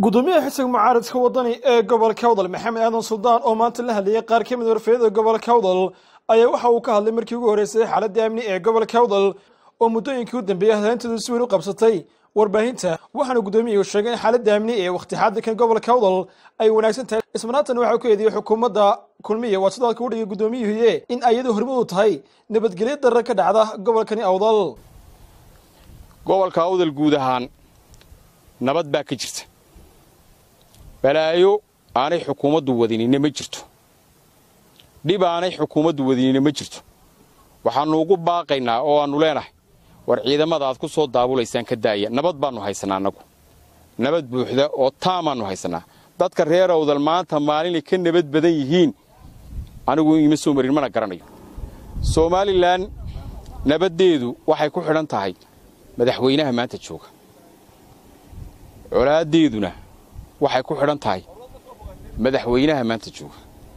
gudoomiyaha xisbiga mucaaradka wadani ee gobolka awdal maxamed aadan suldaan oo maanta la hadlayay qaar ka mid warfeeyada gobolka awdal ayaa waxa uu ka hadlay markii ugu horreysay xaaladda amni ee gobolka awdal oo muddooyinkii u dambeeyey hadlaynteedu si weyn u qabsatay warbaahinta waxaana gudoomiyuhu sheegay in xaaladda amni ee wakhti xaadirkan gobolka awdal ay wanaagsan tahay ismanaatan waxaa ku eediyey xukuumadda kulmiya waa sidoo kale u dhigay gudoomiyuhuye in ayadu hormud u tahay nabadgelyo darra ka dhacda gobolkani awdal gobolka awdal guud ahaan nabad baa ka jirta balaayo aanay xukuumaddu wadinina ma jirto dhib aanay xukuumaddu wadinina ma jirto waxaannu ugu baaqaynaa oo aannu leenahay war ciidamada aad ku soo daabulaysaan ka daaya nabad baannu haysanaa annagu nabad buuxda oo taamaannu haysannaa dadka reer awdal maanta maalinay ka nabad badan yihiin anigu ima soo marin mana garanayo somalilan nabaddeedu waxay ku xidhan tahay madaxweynaha maanta jooga colaaddeeduna waxay ku xidhan tahay madaxweynaha maanta jooga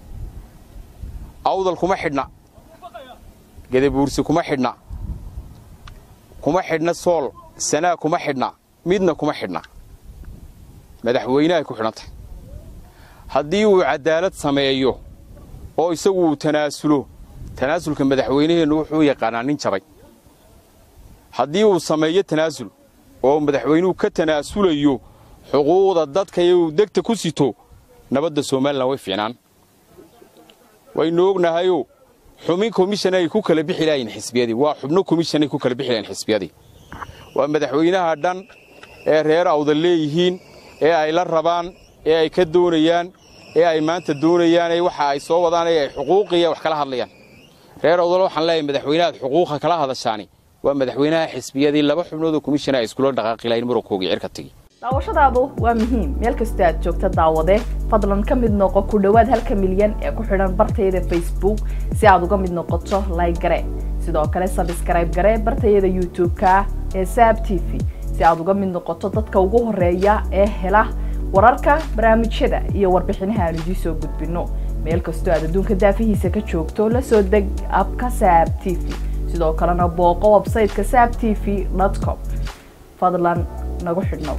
awdal kuma xidhna gadabuursi kuma xidhna kuma xidhna sool sanaa kuma xidhna midna kuma xidhna madaxweynahay ku xidhan tahay haddii uu caddaalad sameeyo oo isagu uu tanaasulo tanaasulka madaxweynaheennu wuxuu yaqaanaa nin jabay haddii uu sameeyo tanaasul oo madaxweynuhu ka tanaasulayo xuquuqda dadka iyuu degta ku sito nabadda somalilan way fiicnaan waynu ognahayoo xubin komishanay ku kala bixi lahayn xisbiyadii waa xubno komishanay ku kala bixi lahayn xisbiyadii waa madaxweynaha dhan ee reer awdal leeyihiin ee ay la rabaan ee ay ka doonayaan ee ay maanta doonayaan ee waxa ay soo wadaan ee ay xuquuqiya wax kala hadlayaan reer awdal waxaan leeyahay madaxweynahaad xuquuqa kala hadashaani waa madaxweynaha xisbiyadii laba xubnoodoo komishana ay iskula dhaqaaqi lahayn murankoogii cirka tegi daawashadaadu waa muhiim meel kasta aad joogta daawade fadlan ka mid noqo ku dhowaad halka milyan ee ku xidhan bartayada facebook si aad uga mid noqoto like gare sidoo kale sabskrayb gare bartayada youtube-ka ee saab t v si aad uga mid noqoto dadka ugu horeeya ee hela wararka barnaamijyada iyo warbixinaha aan idiin soo gudbino meel kastoo aad adduunka daafihiisa ka joogto la soo deg abka saab t v sidoo kalena booqo websayteka saab t v com fadlan nagu xidhnow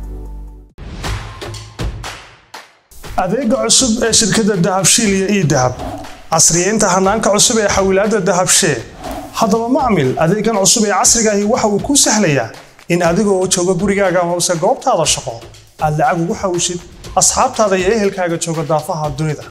adeega cusub ee shirkadda dahabshiil iyo ii dahab casriyeynta hanaanka cusub ee xawilaadda dahabshee haddaba macmil adeegan cusub ee casrigaahi waxa uu kuu sahlayaa in adigoo jooga gurigaaga hoose goobtaada shaqo aad lacag ugu xawishid asxaabtaada iyo ehelkaaga jooga daafaha dunida